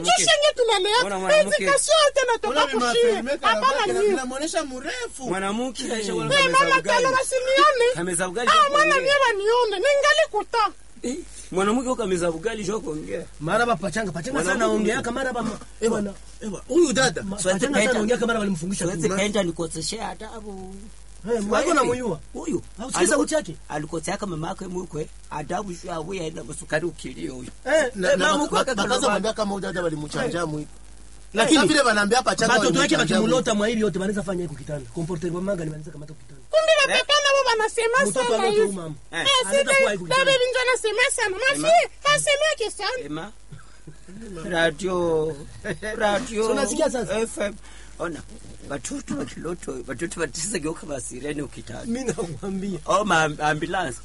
kisha nye tunalea Mbona mwanamke- education yote natoka kushie hapana nyie inamuonesha mrefu mwanamke aisha wala Eh, kameza mama ugali. talo basinione Kameza ugali ah sio mwana kuongea. mie banione ningali kuta Eh, mwanamke ukameza ugali sio kuongea mara bapachanga pachanga sana Mwanamke- ongea kama mara bama eh bwana Ewa, huyu dada pachanga sana ongea kama mara walimfungisha siwezi tu kaenda nikoseshea adabu eh wako na muyua huyu Hausikiza sauti yake? alikosea kama mama yake mkwe adabu sio awe aenda masukari ukilio huyu eh Na- Eh, na mama bak- mkwe bak- akakalo bakaza bana. mwambia kama huyu dada walimuchanja mwi Lakini- Sasa vile wanaambia pachanga batoto wake walimuchanja mwi. bakimulota mwa hivi yote banaweza fanya hiyo kitanda comportement manga banaweza kamata kitanda kumbi bapapa nabo banasema mtoto sana aloto hivi mama Eh, Eh, anaweza kuwa sisi hivi dabe kitanda. binjo anasema sana mafi asemeke sana ema radio radio So unasikia sasa? fm ona watoto wakiloto watoto watisa geuka basirene ukitani mimi nakwambia oh ma ambulance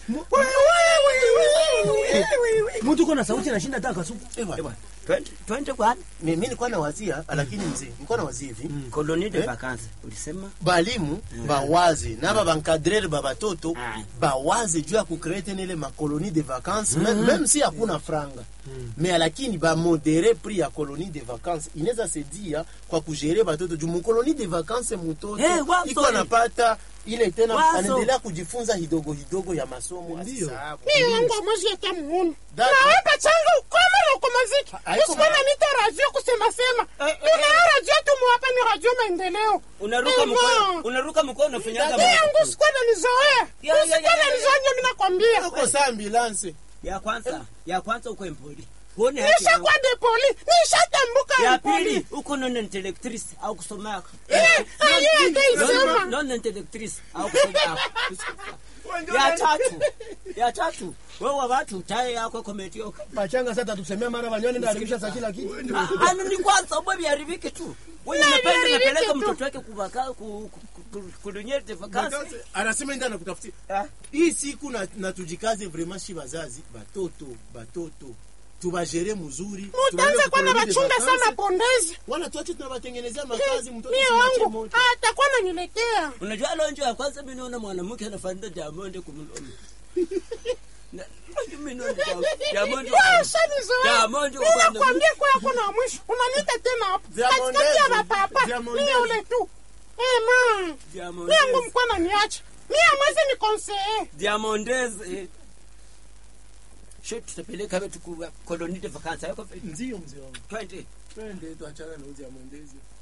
mtu uko na sauti anashinda hata kasuku Ewa, Ewa, twende twende kwa mi- mi nilikuwa nawazia lakini mzee nilikuwa nawazia hivi colonie de Eh? vacances ulisema balimu bawaze naba bankadrere ba batoto Ah. bawaze juu ya kukree tena ile makolonie de vacances mm. meme si hakuna franga me lakini bamodere prix ya colonie de vacances inaweza sedia kwa kugere batoto juu mukolonie de vacances mutoto Eh, wazo iko hii. anapata ile tena Wazo. anaendelea kujifunza hidogo hidogo ya masomo Ndio. asisahau. mie wangu amwezi hata muone Dada. nawe pachanga ukoma na ukomaziki haiko usikona ma- nita radio kusema sema Eh, eh, tuna radio tumuwapa ni radio maendeleo unaruka Ema. mkono unaruka mkono unafanyaga Mie yangu sikwana nizoea Ya, ya, ya, usikwana ya, ya. nizoea ndio mimi nakwambia uko saa ambulance ya kwanza ya kwanza uko empoli huone haki nisha yangu. kwa depoli nishatambuka ya depoli pili uko non intellectrice au kusomaka Eh, aye ataisema non intellectrice au kusomaka ya tatu ya tatu wewe watu taye yako kometioka pachanga sasa tusemea mara banyone na haribisha sa kila kitu ano ni kwanza ubwe biharibike tu wewe Na unapenda biharibike unapeleka tu. mtoto wake kubaka ku- ku- ku- kudunyete vakansi anasema enda nakutafutia Ah. hii siku na, na tujikaze vraiment shi bazazi batoto batoto tubajere mzuri mutanza kwana bachunga sana pondezi wala tuache tunabatengenezea makazi mtoto mie simwache wangu moto. atakuwa naniletea unajua lonjo ya kwanza mimi naona mwanamke anafanana Diamond kumlomo Na- mimi naona Diamond shanizoea Diamond wa kwanza. nakwambia kwa yako na mwisho unanita tena hapo Diamond katikati ya Ezi. bapapa Diamond mie Ezi. ule tu Eh, ma Diamond mie yangu mkwana niache mie amwezi ni konseye Diamondez eh. Sho tutapeleka wetu ku koloni de vacances yako ndio mzee wangu twende twende tuachana na uzi ya mwendezi